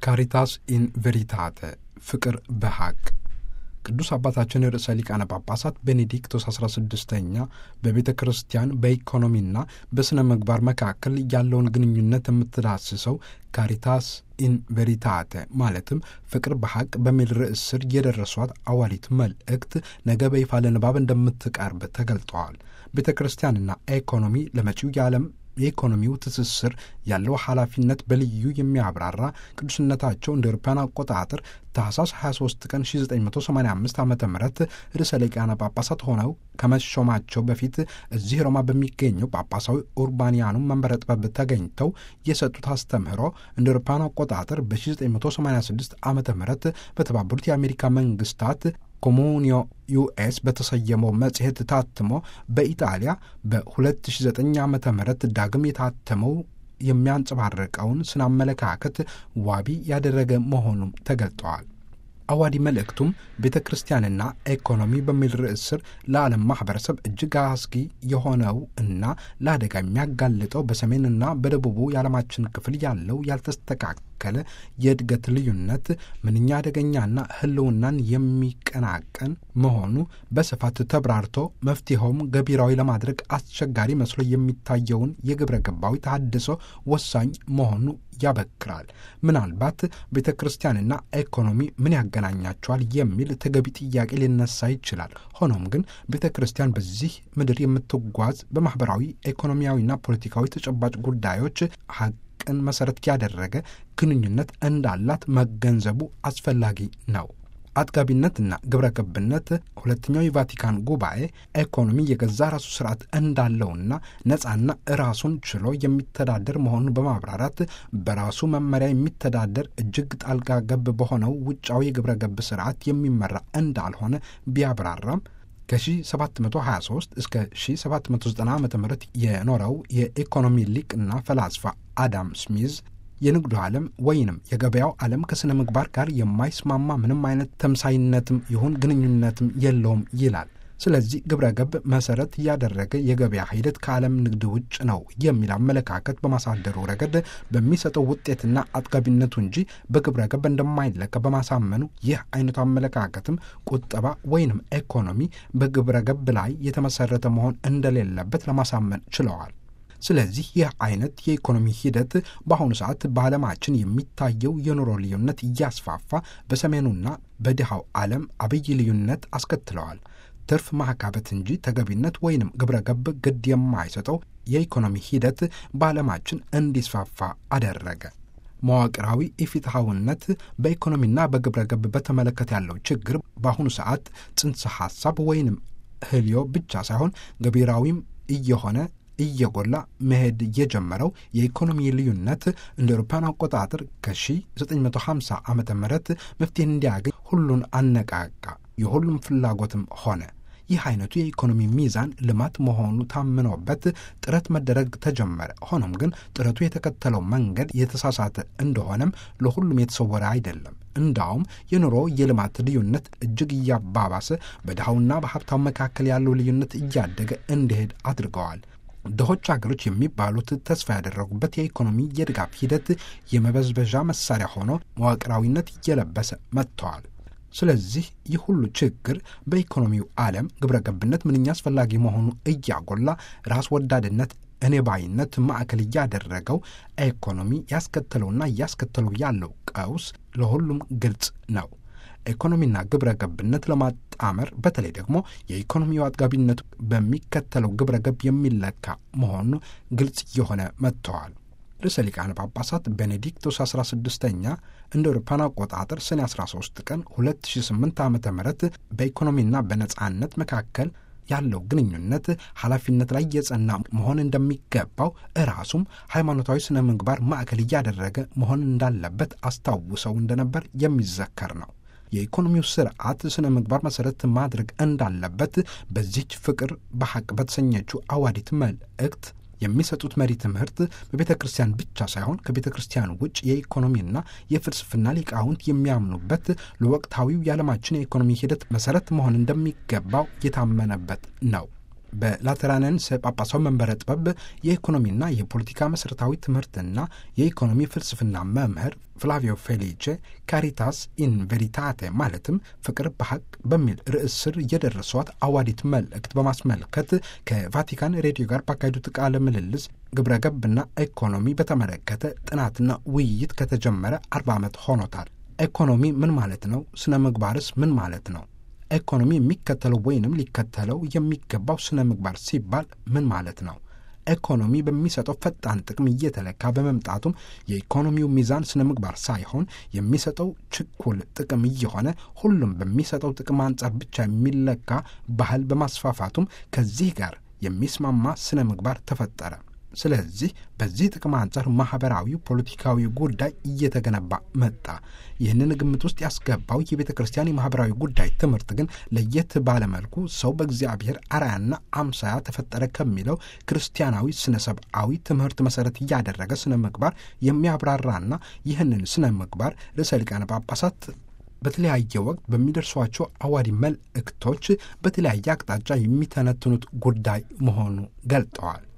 ካሪታስ ኢን ቬሪታተ ፍቅር በሐቅ ቅዱስ አባታችን ርዕሰ ሊቃነ ጳጳሳት ቤኔዲክቶስ 16ኛ በቤተ ክርስቲያን በኢኮኖሚና በሥነ ምግባር መካከል ያለውን ግንኙነት የምትዳስሰው ካሪታስ ኢን ቬሪታተ ማለትም ፍቅር በሐቅ በሚል ርዕስ ስር የደረሷት አዋሊት መልእክት ነገ በይፋ ለንባብ እንደምትቀርብ ተገልጠዋል። ቤተ ክርስቲያንና ኢኮኖሚ ለመጪው የዓለም የኢኮኖሚው ትስስር ያለው ኃላፊነት በልዩ የሚያብራራ ቅዱስነታቸው እንደ አውሮፓውያን አቆጣጠር ታህሳስ 23 ቀን 1985 ዓ ም ርዕሰ ሊቃነ ጳጳሳት ሆነው ከመሾማቸው በፊት እዚህ ሮማ በሚገኘው ጳጳሳዊ ኡርባንያኑ መንበረ ጥበብ ተገኝተው የሰጡት አስተምህሮ እንደ አውሮፓውያን አቆጣጠር በ1986 ዓ ም በተባበሩት የአሜሪካ መንግስታት ኮሙኒዮ ዩኤስ በተሰየመው መጽሔት ታትሞ በኢጣሊያ በ2009 ዓ ም ዳግም የታተመው የሚያንጸባርቀውን ስነ አመለካከት ዋቢ ያደረገ መሆኑም ተገልጠዋል። አዋዲ መልእክቱም ቤተ ክርስቲያንና ኢኮኖሚ በሚል ርዕስ ስር ለዓለም ማኅበረሰብ እጅግ አስጊ የሆነው እና ለአደጋ የሚያጋልጠው በሰሜንና በደቡቡ የዓለማችን ክፍል ያለው ያልተስተካከለ የእድገት ልዩነት ምንኛ አደገኛና ሕልውናን የሚቀናቀን መሆኑ በስፋት ተብራርቶ መፍትሔውም ገቢራዊ ለማድረግ አስቸጋሪ መስሎ የሚታየውን የግብረ ገባዊ ተሐድሶ ወሳኝ መሆኑ ያበክራል። ምናልባት ቤተ ክርስቲያንና ኢኮኖሚ ምን ያገናኛቸዋል የሚል ተገቢ ጥያቄ ሊነሳ ይችላል። ሆኖም ግን ቤተ ክርስቲያን በዚህ ምድር የምትጓዝ በማኅበራዊ ኢኮኖሚያዊና ፖለቲካዊ ተጨባጭ ጉዳዮች ሐቅን መሠረት ያደረገ ግንኙነት እንዳላት መገንዘቡ አስፈላጊ ነው። አጥጋቢነትና ግብረ ገብነት ሁለተኛው የቫቲካን ጉባኤ ኢኮኖሚ የገዛ ራሱ ስርዓት እንዳለውና ነፃና ራሱን ችሎ የሚተዳደር መሆኑን በማብራራት በራሱ መመሪያ የሚተዳደር እጅግ ጣልቃ ገብ በሆነው ውጫዊ የግብረ ገብ ስርዓት የሚመራ እንዳልሆነ ቢያብራራም ከ1723 እስከ 1790 ዓ ም የኖረው የኢኮኖሚ ሊቅና ፈላስፋ አዳም ስሚዝ የንግዱ ዓለም ወይንም የገበያው ዓለም ከሥነ ምግባር ጋር የማይስማማ ምንም አይነት ተምሳይነትም ይሁን ግንኙነትም የለውም ይላል። ስለዚህ ግብረ ገብ መሰረት ያደረገ የገበያ ሂደት ከዓለም ንግድ ውጭ ነው የሚል አመለካከት በማሳደሩ ረገድ በሚሰጠው ውጤትና አጥጋቢነቱ እንጂ በግብረ ገብ እንደማይለካ በማሳመኑ ይህ አይነቱ አመለካከትም ቁጠባ ወይንም ኢኮኖሚ በግብረ ገብ ላይ የተመሰረተ መሆን እንደሌለበት ለማሳመን ችለዋል። ስለዚህ ይህ አይነት የኢኮኖሚ ሂደት በአሁኑ ሰዓት በዓለማችን የሚታየው የኑሮ ልዩነት እያስፋፋ በሰሜኑና በድሃው ዓለም አብይ ልዩነት አስከትለዋል። ትርፍ ማካበት እንጂ ተገቢነት ወይንም ግብረ ገብ ግድ የማይሰጠው የኢኮኖሚ ሂደት በዓለማችን እንዲስፋፋ አደረገ። መዋቅራዊ ኢፍትሐዊነት በኢኮኖሚና በግብረ ገብ በተመለከተ ያለው ችግር በአሁኑ ሰዓት ጽንሰ ሐሳብ ወይንም ህልዮ ብቻ ሳይሆን ገቢራዊም እየሆነ እየጎላ መሄድ የጀመረው የኢኮኖሚ ልዩነት እንደ አውሮፓውያን አቆጣጠር ከ1950 ዓ ም መፍትሄ እንዲያገኝ ሁሉን አነቃቃ፣ የሁሉም ፍላጎትም ሆነ። ይህ አይነቱ የኢኮኖሚ ሚዛን ልማት መሆኑ ታምኖበት ጥረት መደረግ ተጀመረ። ሆኖም ግን ጥረቱ የተከተለው መንገድ የተሳሳተ እንደሆነም ለሁሉም የተሰወረ አይደለም። እንዳውም የኑሮ የልማት ልዩነት እጅግ እያባባሰ በድሃውና በሀብታው መካከል ያለው ልዩነት እያደገ እንዲሄድ አድርገዋል። ድሆች ሀገሮች የሚባሉት ተስፋ ያደረጉበት የኢኮኖሚ የድጋፍ ሂደት የመበዝበዣ መሳሪያ ሆኖ መዋቅራዊነት እየለበሰ መጥተዋል። ስለዚህ ይህ ሁሉ ችግር በኢኮኖሚው ዓለም ግብረ ገብነት ምንኛ አስፈላጊ መሆኑ እያጎላ ራስ ወዳድነት፣ እኔ ባይነት ማዕከል እያደረገው ኢኮኖሚ ያስከተለውና እያስከተለው ያለው ቀውስ ለሁሉም ግልጽ ነው። ኢኮኖሚና ግብረ ገብነት ለማጣመር በተለይ ደግሞ የኢኮኖሚው አጥጋቢነቱ በሚከተለው ግብረ ገብ የሚለካ መሆኑ ግልጽ እየሆነ መጥተዋል። ርዕሰ ሊቃነ ጳጳሳት ቤኔዲክቶስ 16ኛ እንደ አውሮፓውያን አቆጣጠር ሰኔ 13 ቀን 2008 ዓ ም በኢኮኖሚና በነጻነት መካከል ያለው ግንኙነት ኃላፊነት ላይ የጸና መሆን እንደሚገባው እራሱም ሃይማኖታዊ ስነ ምግባር ማዕከል እያደረገ መሆን እንዳለበት አስታውሰው እንደነበር የሚዘከር ነው። የኢኮኖሚው ስርዓት ስነ ምግባር መሰረት ማድረግ እንዳለበት በዚች ፍቅር በሐቅ በተሰኘችው አዋዲት መልእክት የሚሰጡት መሪ ትምህርት በቤተ ክርስቲያን ብቻ ሳይሆን ከቤተ ክርስቲያን ውጭ የኢኮኖሚና የፍልስፍና ሊቃውንት የሚያምኑበት ለወቅታዊው የዓለማችን የኢኮኖሚ ሂደት መሰረት መሆን እንደሚገባው የታመነበት ነው። በላተራንንስ ጳጳሳዊ መንበረ ጥበብ የኢኮኖሚና የፖለቲካ መሠረታዊ ትምህርትና የኢኮኖሚ ፍልስፍና መምህር ፍላቪዮ ፌሊቼ ካሪታስ ኢን ቬሪታቴ ማለትም ፍቅር በሐቅ በሚል ርዕስ ስር የደረሷት አዋዲት መልእክት በማስመልከት ከቫቲካን ሬዲዮ ጋር ባካሄዱት ቃለ ምልልስ ግብረ ገብና ኢኮኖሚ በተመለከተ ጥናትና ውይይት ከተጀመረ አርባ ዓመት ሆኖታል። ኢኮኖሚ ምን ማለት ነው? ስነ ምግባርስ ምን ማለት ነው? ኢኮኖሚ የሚከተለው ወይንም ሊከተለው የሚገባው ስነ ምግባር ሲባል ምን ማለት ነው? ኢኮኖሚ በሚሰጠው ፈጣን ጥቅም እየተለካ በመምጣቱም የኢኮኖሚው ሚዛን ስነ ምግባር ሳይሆን የሚሰጠው ችኩል ጥቅም እየሆነ ሁሉም በሚሰጠው ጥቅም አንጻር ብቻ የሚለካ ባህል በማስፋፋቱም ከዚህ ጋር የሚስማማ ስነ ምግባር ተፈጠረ። ስለዚህ በዚህ ጥቅም አንጻር ማህበራዊ፣ ፖለቲካዊ ጉዳይ እየተገነባ መጣ። ይህንን ግምት ውስጥ ያስገባው የቤተ ክርስቲያን የማህበራዊ ጉዳይ ትምህርት ግን ለየት ባለመልኩ ሰው በእግዚአብሔር አርአያና አምሳያ ተፈጠረ ከሚለው ክርስቲያናዊ ስነ ሰብአዊ ትምህርት መሰረት እያደረገ ስነ ምግባር የሚያብራራና ይህንን ስነ ምግባር ርዕሰ ሊቃነ ጳጳሳት በተለያየ ወቅት በሚደርሷቸው አዋዲ መልእክቶች በተለያየ አቅጣጫ የሚተነትኑት ጉዳይ መሆኑ ገልጠዋል።